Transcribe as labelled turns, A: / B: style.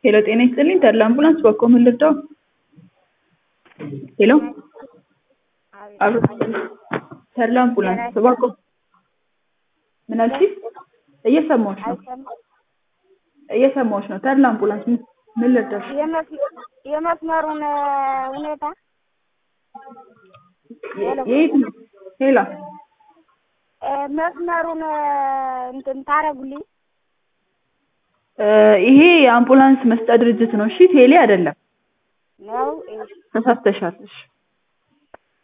A: ሄሎ ጤና ይስጥልኝ ተድላ አምቡላንስ በኮ ምን ልርዳው? ሄሎ አብሮ ተድላ አምቡላንስ በኮ ምን አልሽኝ? እየሰማሁሽ ነው እየሰማሁሽ ነው። ተድላ አምቡላንስ ምን ምን ልርዳሽ?
B: የመስመሩን ሁኔታ
A: የት ነው? ሄሎ
B: መስመሩን እንትን ታረጉልኝ።
A: ይሄ የአምቡላንስ መስጫ ድርጅት ነው። እሺ ቴሌ አይደለም።
B: ነው
A: ተሳስተሻል። እሺ